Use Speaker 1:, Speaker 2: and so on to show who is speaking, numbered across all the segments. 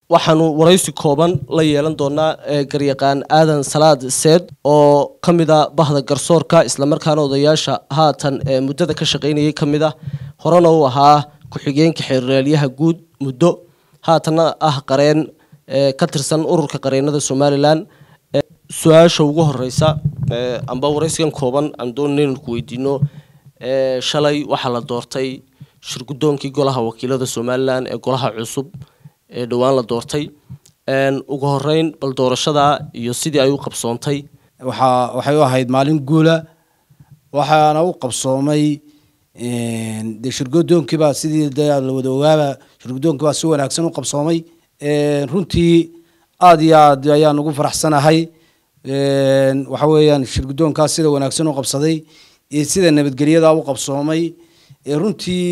Speaker 1: waxaanu waraysi kooban la yeelan doonaa garyaqaan aadan salaad seed oo ka mid a bahda garsoorka islamarkaana odayaasha haatan muddada ka shaqaynayay ka mid ah horena uu ahaa ku-xigeenka xeeraalyaha guud muddo haatanna ah qareen ka tirsan ururka qareenada somalilan su-aasha ugu horeysa amba waraysigan kooban aan doonana inaan ku weydiino shalay waxaa la doortay shirgudoonkii golaha wakiilada somalilan ee golaha cusub ee dhowaan la doortay ugu horeyn bal doorashada iyo sidii ay u qabsoontay
Speaker 2: waxaa waxay u ahayd maalin guula waxaana u qabsoomay dee shirgudoonkiibaa sidii de la wada ogaaba shirgudoonkiibaa si wanaagsan u qabsoomay runtii aada iyo aad ayaan ugu faraxsanahay waxa weeyaan shirgudoonkaas sida wanaagsan u qabsaday iyo sida nabadgelyada u qabsoomay runtii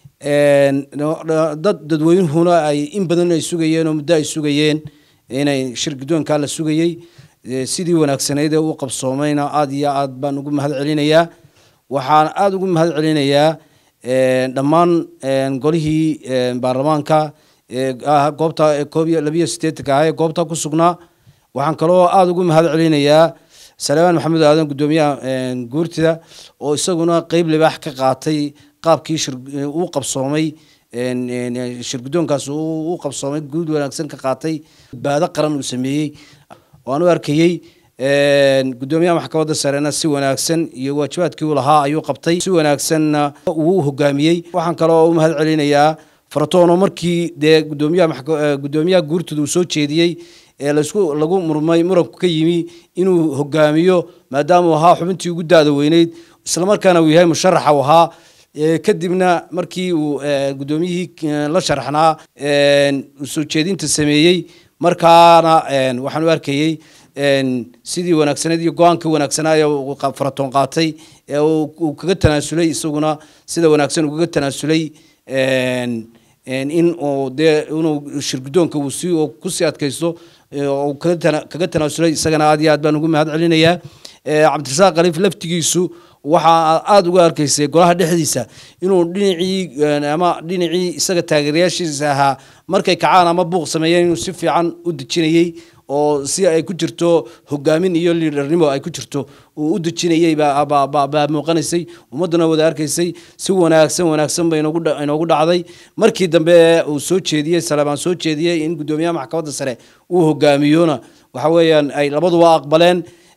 Speaker 2: dad dadweynuhuna ay in badan ay sugayeen oo muddo ay sugayeen inay shirgudoonkaa la sugayey sidii wanaagsanayd ee u qabsoomayna aada iyo aad baan ugu mahad celinayaa waxaan aada ugu mahad celinayaa dhammaan golihii baarlamaanka goobta koob iyo labiyo sideetanka ah ee goobta ku sugnaa waxaan kaloo aada ugu mahad celinayaa salmaan maxamed aadan guddoomiyaha guurtida oo isaguna qeyb libaax ka qaatay qaabkii uu qabsoomay shirgudoonkaas u qabsoomay guud wanaagsan ka qaatay badbaado qaran uu sameeyey waan u arkayey guddoomiyaha maxkamadda sarena si wanaagsan iyo waajibaadkii uu lahaa ayuu qabtay si wanaagsanna uu hogaamiyey waxaan kaloo u mahad celinayaa faratono markii dee gudoomiyaha guddoomiyaha guurtida uu soo jeediyey ee laisku lagu murmay muranku ka yimi inuu hogaamiyo maadaama uu ahaa xubintii ugu daada weyneyd islamarkaana uu yahay musharaxa u ahaa kadibna markii uu guddoomiyihii la sharaxnaa soo jeedinta sameeyey markaana waxaan u arkayey sidii wanaagsaneed iyo go-aanka wanaagsanaaye faratoon qaatay ee uu kaga tanaasulay isaguna sida wanaagsan ukaga tanaasulay in uu dee inuu shirgudoonka uu si kusii adkaysto uu kaga tanaasulay isagana aad iyo aad baan ugu mahad celinayaa cabdirasaaq khaliif laftigiisu waxaa aada uga arkaysay golaha dhexdiisa inuu dhinacii ama dhinacii isaga taageerayaashiisa ahaa markay kacaan ama buuq sameeyeen inuu si fiican u dejinayey oo si ay ku jirto hogaamin iyo liidharnimo ay ku jirto uu u dejinayey baa muuqanaysay ummadduna wada arkaysay si wanaagsan wanaagsan ba inoogu dhacday markii dambe uu soo jeediyey salebaan soo jeediyey in guddoomiyaha maxkamadda sare uu hogaamiyona waxa weeyaan ay labaduba aqbaleen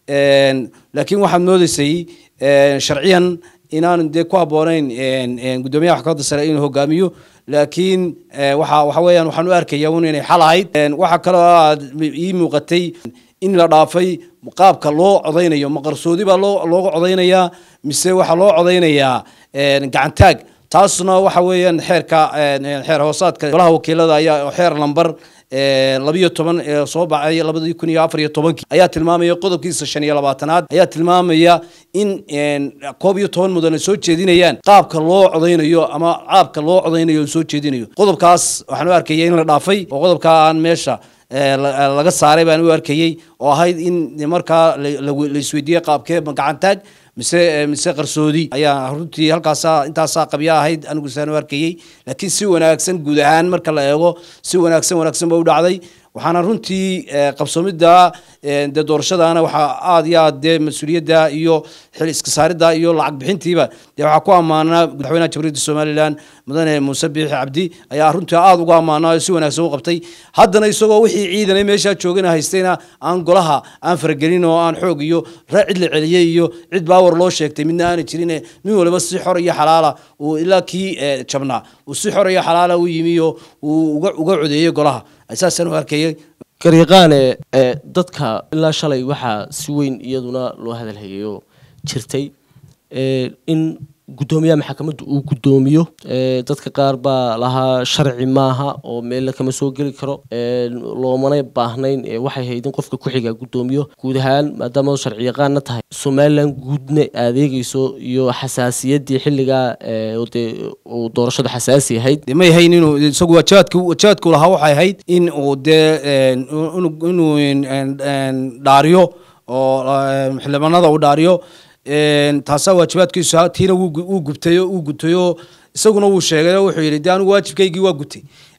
Speaker 2: laakiin waxaad moodeysay sharciyan inaanu dee ku habboonayn guddoomiyaha maxkamadda sare inuu hogaamiyo laakiin waxa waxa weeyaan waxaan u arkaya un inay xal ahayd waxaa kaloo aad ii muuqatay in la dhaafay qaabka loo codaynayo ma qarsoodi baa loo looga codaynayaa mise waxaa loo codaynayaa gacantaag taasna waxa weeyaan xeerka xeer hoosaadka golaha wakiilada ayaa xeer lamber labiyo toban ee soo baxay labadii kun iyo afar iyo tobankii ayaa tilmaamaya qodobkiisa shan iyo labaatanaad ayaa tilmaamaya in koob iyo toban mudane soo jeedinayaan qaabka loo codaynayo ama qaabka loo codaynayo soo jeedinayo qodobkaas waxaan u arkaya in la dhaafay oo qodobka aan meesha laga saaray baan u arkayey oo ahayd in markaa la isweydiiyey qaabkee gacantaag mise mise qarsoodi ayaa runtii halkaasa intaasaa qabya ahayd anigu saan u arkayey laakiin si wanaagsan guud ahaan marka la eego si wanaagsan wanaagsan ba u dhacday waxaana runtii qabsoomidda dee doorashadana waxaa aada iyo aad dee mas-uuliyadda iyo xil iska saaridda iyo lacag bixintiiba dee waxaa ku ammaanaa madaxweynaha jamhuuriyadda somalilan mudane muuse biixi cabdi ayaa runtii aada uga ammaanaa oo si wanaagsan u qabtay haddana isagoo wixii ciidanay meeshaa joogana haystayna aan golaha aan faragelin oo aan xoog iyo raa cid la celiyey iyo cid baawar loo sheegtay midna aanay jirin nin waliba si xor iyo xalaala uu ilaa kii jabnaa uu si xor iyo xalaala u yimi oo uu uga codeeyey golaha saasaan u arkayay
Speaker 1: garyaqaane dadka ilaa shalay waxaa si weyn iyaduna loo hadalhayayo jirtay in guddoomiyaha maxkamadda uu guddoomiyo dadka qaar baa lahaa sharci maaha oo meella kama soo geli karo loomana baahnayn waxay hayd in qofka ku-xiga guddoomiyo guud ahaan maadaama sharci yaqaanna tahay somalilan guudna adeegeyso iyo xasaasiyaddii xilligaa dee uu doorashadu xasaasi ahayd
Speaker 2: may ahayn inuu isagu wajaadku wajaadku lahaa waxay ahayd in uu dee inuu dhaariyo oo xildhibaanada uu dhaariyo taasaa waajibaadkiisu tiina wuu gubtay uu gutay oo isaguna wuu sheegay oo wuxuu yidhi de anigu waajibkaygii waa gutay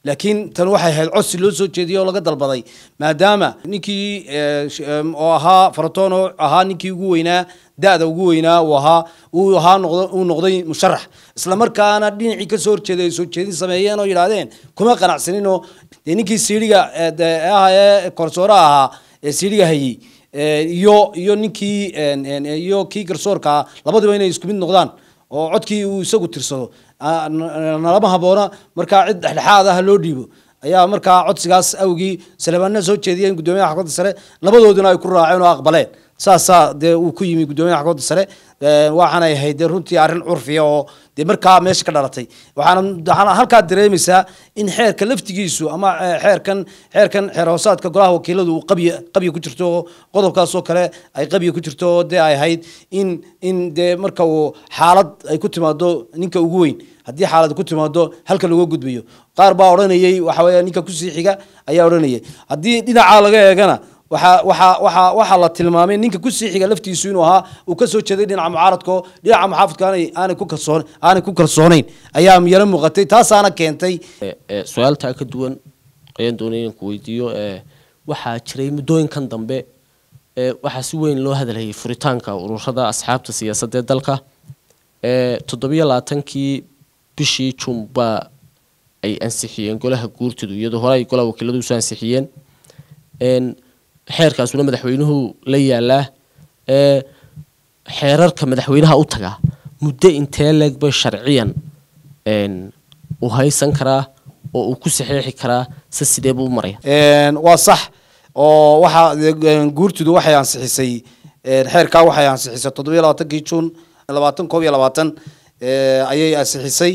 Speaker 2: laakiin tan waxay ahayd codsi loo soo jeediyey oo laga dalbaday maadaama ninkii oo ahaa faratoon oo ahaa ninkii ugu weynaa da-da ugu weynaa uu ahaa uu ahaa noqdo uu noqday musharax isla markaana dhinacii kasoo horjeeday ay soo jeedin sameeyeen oo yidhaahdeen kuma qanacsanin oo dee ninkii siidhiga ah ee korsooraha ahaa ee siidhiga hayey iyo iyo ninkii iyo kii garsoorka ah labaduba inay isku mid noqdaan oo codkii uu isagu tirsado nalama haboona markaa cid dhexdhexaad ah loo dhiibo ayaa markaa codsigaas awgii salebaanna soo jeediyeen guddoomiyaha xakuumadda sare labadooduna ay ku raaceen oo aqbaleen saasaa dee uu ku yimi guddoomiyaha xakuumadda sare waxaanay ahayd dee runtii arrin curfiya oo dee markaa meesha ka dhalatay waxaana waxaana halkaa dareemaysaa in xeerka laftigiisu ama xeerkan xeerkan xeer hoosaadka golaha wakiiladu uu qabya qabya ku jirto oo qodobkaasoo kale ay qabya ku jirto oo dee ay ahayd in in dee marka uu xaalad ay ku timaado ninka ugu weyn haddii xaalad ku timaado halka laga gudbayo qaar baa odhanayay waxa weeye ninka kusii xiga ayaa odhanayay haddii dhinacaa laga eegana waxaa waxaa waxaa waxaa la tilmaamay ninka kusii xiga laftiisu inuu ahaa uu kasoo jeeday dhinaca mucaaradka oo dhinaca muxaafidka aanay aanay ku kalsoon aanay ku kalsoonayn ayaa yaro muuqatay taasaana keentay
Speaker 1: su-aaltaa ka duwan ayaan doonay inaan ku weydiiyo waxaa jiray muddooyinkan dambe waxaa si weyn loo hadalhayay furitaanka ururada asxaabta siyaasadda ee dalka toddobiyo labaatankii bishii jumba ay ansixiyeen golaha guurtidu iyadoo hore ay golaha wakiiladu usoo ansixiyeen xeerkaasuna madaxweynuhu la yaalaa xeerarka madaxweynaha u tagaa muddo intee leeg bay sharciyan u haysan karaa oo uu ku saxeexi karaa se sidee buu u maraya
Speaker 2: waa sax oo waxaa guurtidu waxay ansixisay xeerkaa waxay ansixisay toddobiyo labaatankii juun labaatan koob iyo labaatan ayay ansixisay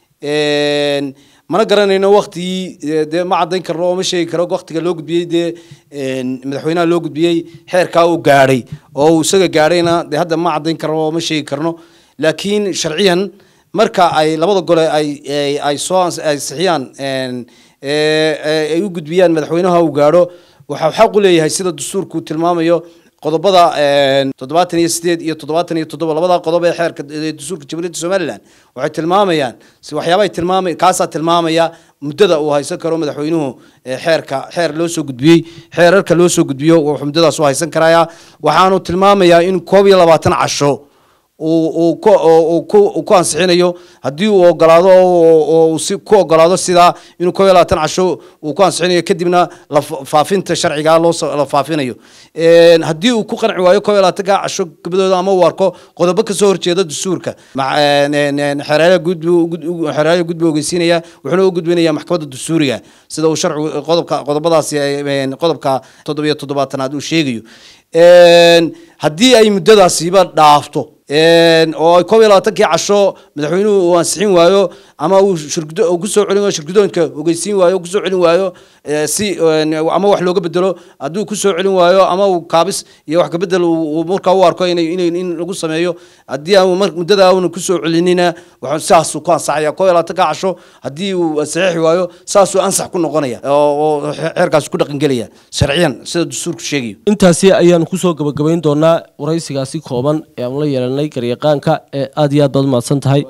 Speaker 2: mana garanayno waktigii dee ma caddayn karno oo ma sheegi karo waktiga loo gudbiyey dee madaxweynaha loo gudbiyey xeerkaa uu gaadhay oo uu isaga gaadhayna dee hadda ma caddayn karno oo ma sheegi karno laakiin sharciyan marka ay labada gole ay ay soo ansixiyaan ay u gudbiyaan madaxweynaha uu gaadho waxaa xaq u leeyahay sida dastuurku tilmaamayo qodobada toddobaatan iyo sideed iyo toddobaatan iyo toddoba labada qodob ee xeerka dastuurka jamhuuriyadda somaliland waxay tilmaamayaan si waxyaabahay tilmaamay kaasaa tilmaamaya muddada uu haysan karo madaxweynuhu xeerka xeer loo soo gudbiyey xeerarka loo soo gudbiyo wuxuu muddadaas u haysan karayaa waxaanu tilmaamayaa in koob iyo labaatan casho uu ku ansixinayo haddii uu ogolaado oo si ku ogolaado sidaa inuu koob iyo labaatan casho uu ku ansixinayo kadibna faafinta sharciga loo la faafinayo haddii uu ku qanci waayo koob iyo labaatanka casho gabadooda ama uu arko qodobo kasoo horjeeda dastuurka xeeraaya gudxeeraaya gudbi ogeysiinaya wuxuuna u gudbinaya maxkamadda dastuuriga sida uu sharcigu qodobka qodobadaasi qodobka toddobiyo toddobaatanaad uu sheegayo haddii ay muddadaasiba dhaafto oo koob iyo labaatankii casho madaxweynuhu uu ansixin waayo ama uu shirgudo kusoo celin waayo shirgudoonka ogeysiin waayo kusoo celin waayo si ama wax looga bedelo hadduu kusoo celin waayo ama uu kaabis iyo wax kabedel markaa u arko inay inay in lagu sameeyo haddii aan muddada auna kusoo celinina saasuu ku ansaxaya koob iyo labaatanka casho haddii uu saxiixi waayo saasuu ansax ku noqonaya oo xeerkaasi ku dhaqangelaya sharciyan sida dastuurku sheegayo
Speaker 1: intaasi ayaanu kusoo gabagabayn doonaa waraysigaasi kooban ee aanu la yeelanay garyaqaanka ee aada iyo aad baad umahadsan tahay